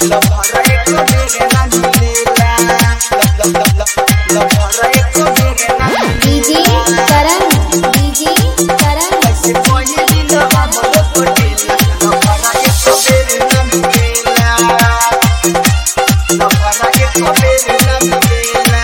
लभरा एक बेर ना मिलेला लब लब लब लभरा एक बेर ना डीजे करण डीजे करण कैसे कोई दिन हमरो पटेला लभरा एक बेर ना मिलेला लभरा एक बेर ना मिलेला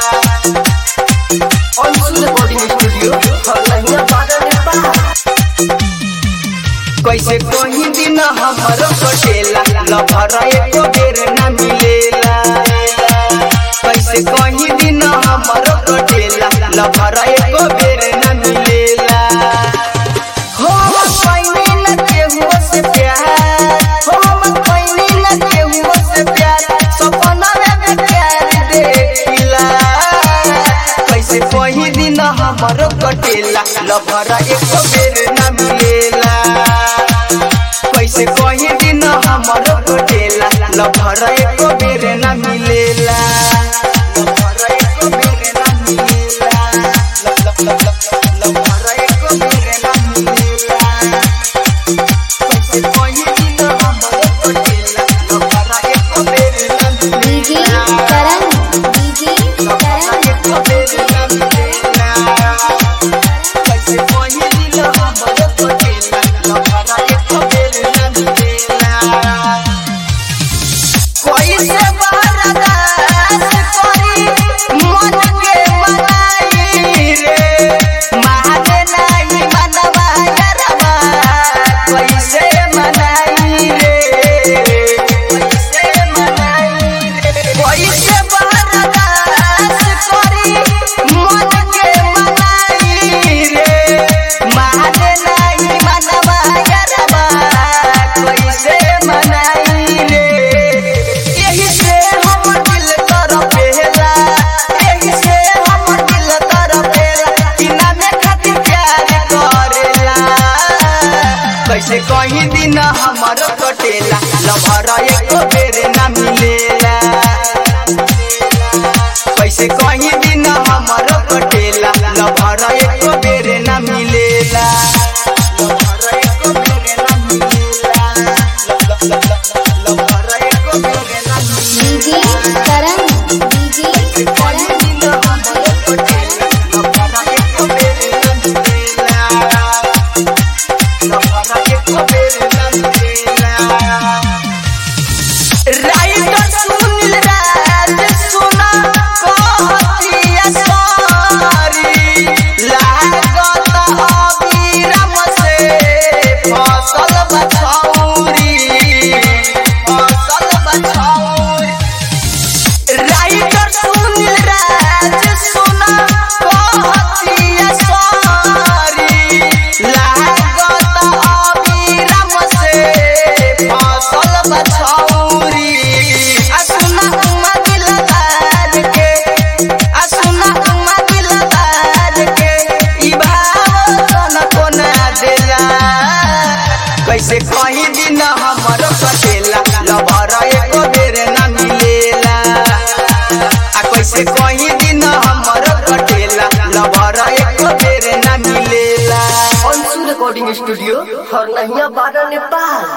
अंशु रिकॉर्डिंग स्टूडियो हरलहिया बाजार नेपाल कैसे कोई दिन हमरो पटेला लभरा एक बेर ना मिलेला कैसे कोई दिन हमरो पटेला लभरा एक बेर ना मिलेला हो पैनी न केहू से प्यार हो पैनी न केहू से प्यार सपना में प्यार देखिला कैसे कोई दिन हमरो कटेला लभरा एक बेर ना मिलेला कैसे कोई दिन हमरो कटेला लभरा एक बेर ना मिलेला लभरा एक बेर ना मिलेला लब लब लब लब लभरा एक बेर ना मिलेला कैसे कोई दिन हमरो कटेला लभरा एक बेर ना डीजे मिलेला करण डीजे करण कैसे बरदास करी मन के मनाई रे माने नहीं मनवा गरबा कैसे मनाई रे यही से हम दिल कर पेला यही से हम दिल कर पेला बिना में खातिर प्यार करेला कैसे कहीं दिन हमर कटेला लभरा एक बेर ना मिलेला कैसे कहीं दिन हमर कटेला लभरा एक बेर ना मिलेला लभरा एक बेर ना मिलेला लब लब लब लभरा एक बेर ना डीजे करण डीजे कैसे कहीं करण दिन हमर कटेला लभरा एक बेर ना मिलेला लभरा एक बेर ना मिलेला राइटर सुनील राज सुना कहतिया सारी लागत अबीरम से फसल बछौरी फसल बछौरी राइटर सुनील राज सुना कहतिया सारी लागत अबीरम से फसल बछौरी आ सुना उमा दिलदार के आ सुना उमा दिलदार के ई भाव सन कोना देला कैसे कहीं दिन हमर कटेला लभरा एक बेर ना मिलेला आ कैसे कहीं दिन हमर कटेला लभरा एक बेर ना मिलेला अंशु रिकॉर्डिंग स्टूडियो हरलहिया बाजार नेपाल